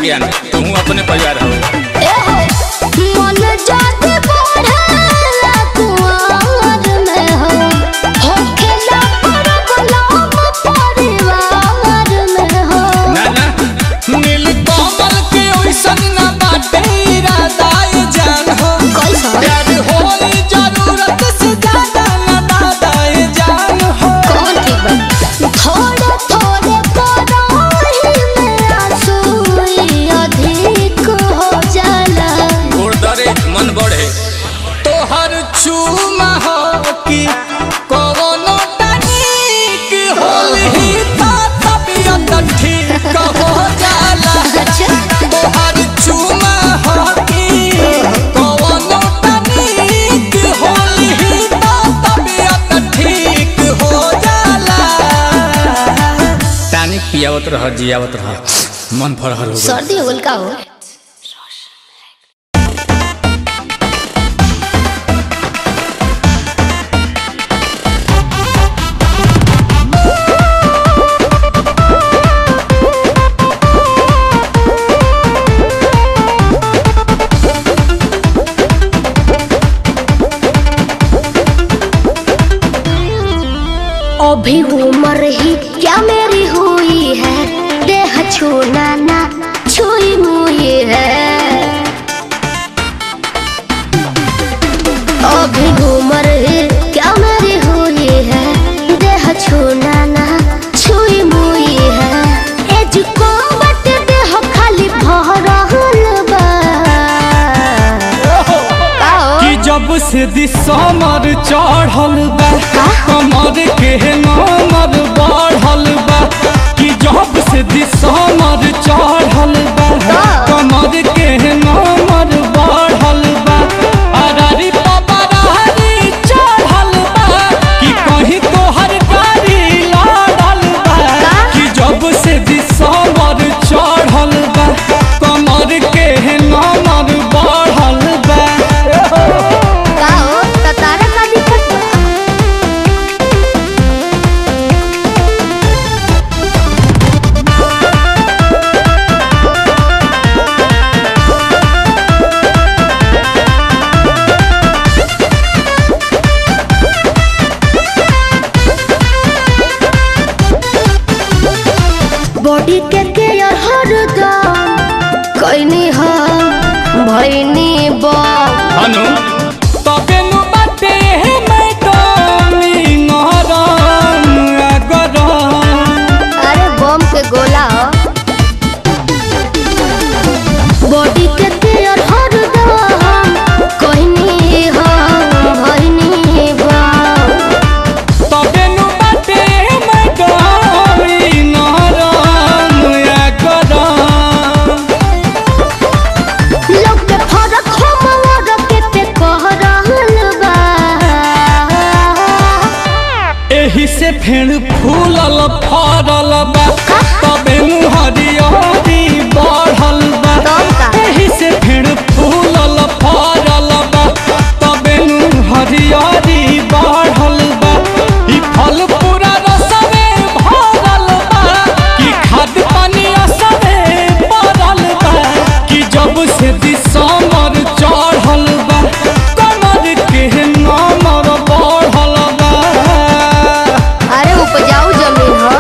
ज्ञान तू अपने परिवार हो मन जाति बढ़ेला कुंवर में हो होखेला परबलाम परिवार में हो ना ना नील कमल के ओइसन ना बाटे इरादा ये जान हो कैसा? प्यार होली जरूरत से ज्यादा ना दादा ये जान हो कौन ठीक बा थोड़े थोड़े पराही में आंसू अधिक हो जाला गुरदरे मन बढ़े तोहर चूमा हो कि कवनो तनिक होली ता तबियत ठीक हो जाला अच्छा तोहर चूमा हो कि कवनो तनिक होली ता तबियत ठीक हो जाला तानिक पियावत रह जियावत रह मन फरहर हो गइल। सर्दी हो गइल का हो अभी उम्र ही क्या मेरी हुई है देह छूना ना छुई मुई है अभी उम्र ही क्या मेरी हुई है देह छूना ना छुई मुई है एज को बट देह खाली भरहल बा का हो? कि जब से दिसमर चढ़ल बा कमर के नमर बढ़ल बा कि जब से दिसमर चढ़ल बा कमर के नमर बढ़ल बा अरारी पपरारी चढ़ल बा कि कहीं तोहर गाड़ी लड़ल बा कि जब से दिसमर चढ़ल बा कमर के नमर बढ़ल बा का हो त तारा का दिक्कत बा बॉडी के केयर हरदम कैनी हो भैनी बम हनु तबे नु बाटे हे मैडम नरम अगरम अरे बम के गोला हो बॉडी के केयर हरदम कैनी हो भैनी बम तबे नु बाटे हे मैडम नरम अगरम लोग के फरक हो मवर के ते कह रहल बा एही से फेर फूलल फरल बा तबे नु हरियरी बढ़ल बा तब का? एही से फेर फूलल फरल बा तबे नु हरियरी बढ़ल बा ई फल पूरा रसवे भरल बा कि खाद पानी असरे पड़ल बा कि जब से दिसमर चढ़ल बा कमर के नमर बढ़ल बा अरे उपजाऊ जमीन हो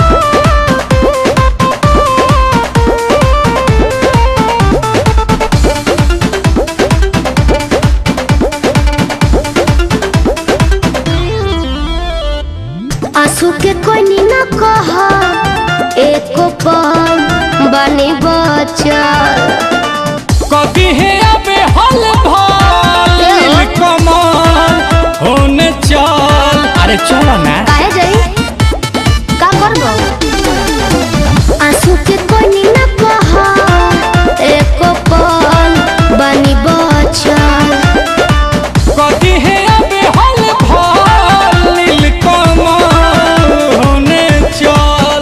आंसू के कोई ना कह एको पल बनी बचल कभी है अबे हल भाल कमाल होने चल अरे चलो ना काहे जाई का करबो आंसू के कोई ना कह एको पल बनी बचल कभी है अबे हल भाल कमाल होने चल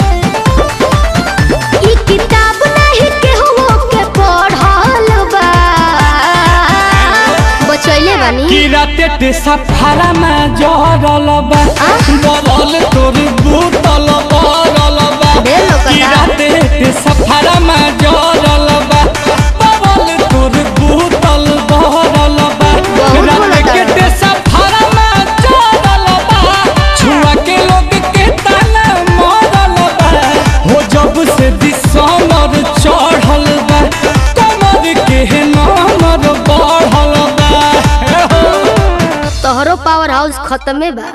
ई किताब नहीं केहू के पढ़ल बा बचैले बानी कि राते ते सफारा में जरल बा बलल तोर बूतल बरल बा ढेर लोग कि का। राते ते सफारा में जरल खत्मे बा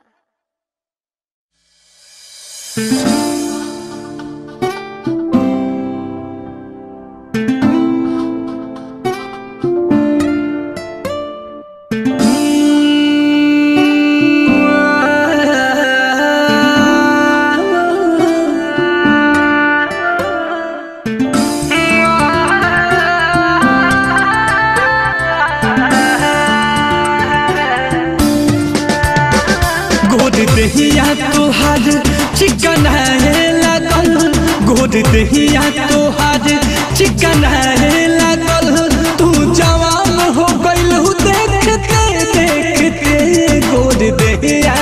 गोद दहिया तोहार चिकन है लागल गोद दहिया तोहार चिकन है लागल तू जवान हो गइल देखते देखते गोद दहिया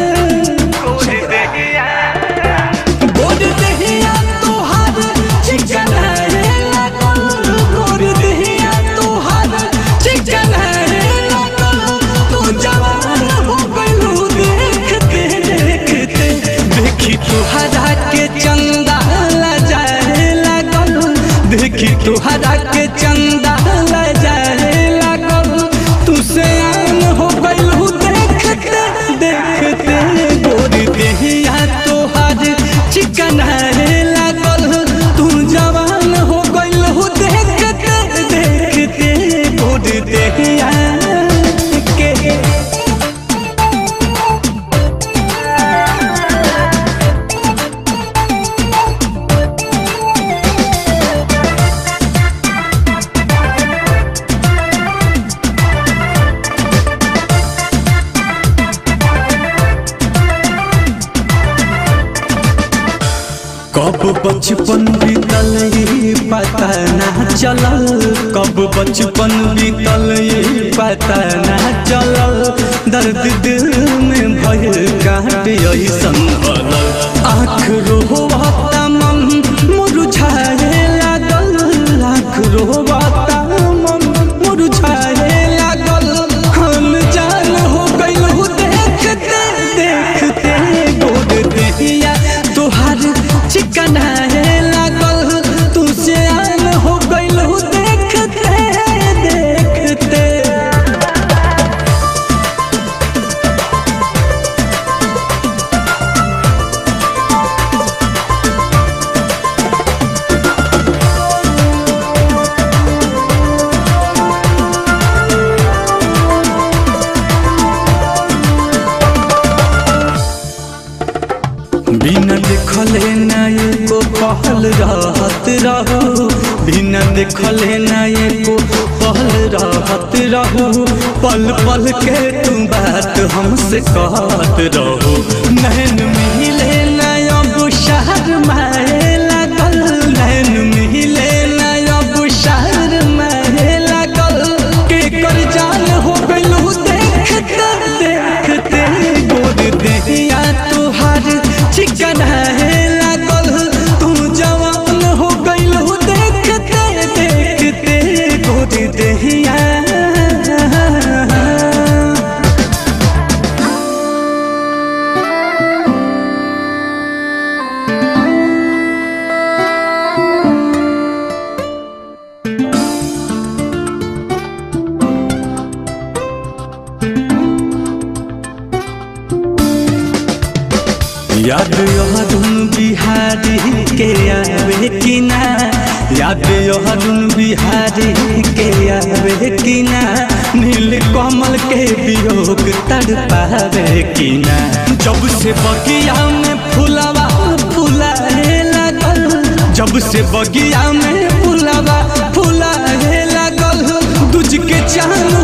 गोद दहिया तोहार चिकन है लागल गोद दहिया तोहार चिकन है लागल तू जवान हो गइल देखते देखते देखी तुहरा के चंदा लजाए लागल देखी तुहरा के चंदा लजाए लागल तू से आन हो गइल देखते देखते गोरी देहिया तोहार चिकन है लागल तू जवान हो गइल देखते देखते गोरी देहिया के कब बचपन बीतल ये पता ना चलल कब बचपन बीतल ये पता ना चलल दर्द दिल में भय काट ऐसन हलल आँख रोहता मन मुरझाए लागल आँख रोहता मन मुरझाए लागल हम जान हो गइल देखते देखते गोद देहिया तोहार चिकन है लागल तू से आन हो गइल देखते देखते बिना देखले ना एको पहल रहत रहू बिना देखले ना एको पहल रहत रहू पल पल के तू बात हमसे कहत रहू नैन मिले ना अब शहर माए लागल नैन मिले ना अब शहर माए लागल के कर जान हो गइलू देखते देखते गोद देहिया तोहार चिकन है लागल तू जवान हो गइलू देखते देखते गोद देहिया याद यहदुन बिहारी के आवे कि ना याद यहदुन बिहारी के आवे कि ना नील कमल के वियोग तड़ पावे कि ना जब से बगिया में फुलवा फुलाए लागल जब से बगिया में फुलवा फुलाए लागल दूज के चांद